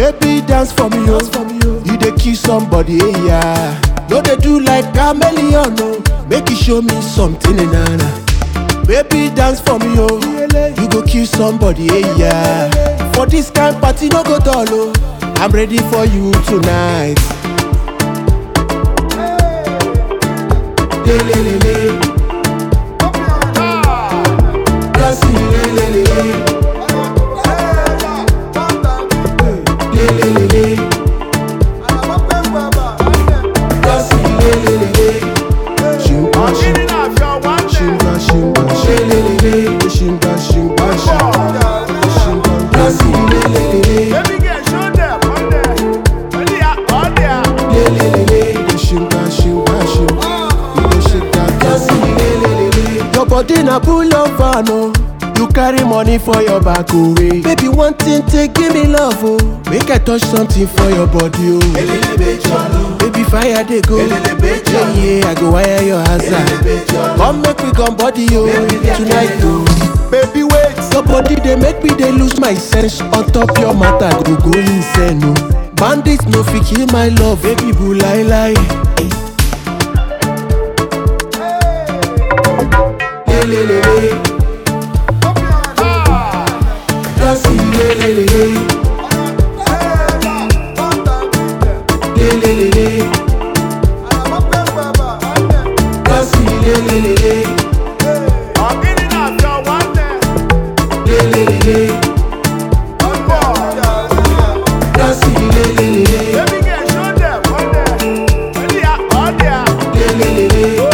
Baby, dance for me, oh. You dey kill somebody, eh, yeah. No, they do like chameleon, no. Make you show me something, eh, nah, nah. Baby, dance for me, oh. You go kill somebody, eh, yeah. For this kind party, no go dull, oh. I'm ready for you tonight. Le, le, le, le. Dance, le, le, le, le. Le, le, le, le. Dance, le, le, le, le. Shimba, shimba, shimba, shimba, shimba, shimba, shimba, shimba, shimba. Dance, le, le, le, le. Le, le, le, le. Shimba, shimba, shimba. You go shake that dance, le, le, le, le. Your body na pull up van, oh. You carry money for your back away. Baby, one thing, take give me love, oh. Make I touch something for your body, oh. Baby, fire they go. Yeah, yeah, I go wire your hazard. Come make we come body, oh. Tonight, oh. Baby, wait. Your body they make me they lose my sense. On top your matter, go go insane, oh. Bandits no fit kill my love, baby, boo lie lie. Le, le, le, le. Dance, le, le, le, le. Le, le, le, le. Dance, le, le, le, le. Le, le, le, le. Dance, le, le, le, le. Le, le, le, le.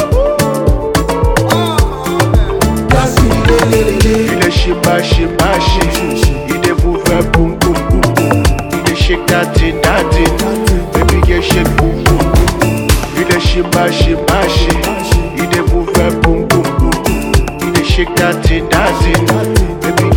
Dance, le, le, le, le. You dey shimba shimba shim. You dey move her boom boom boom boom. You dey shake that thing that thing. Baby girl shake boom boom boom boom. You dey shimba shimba shim. You dey move her boom boom boom boom. You dey shake that thing that thing. Baby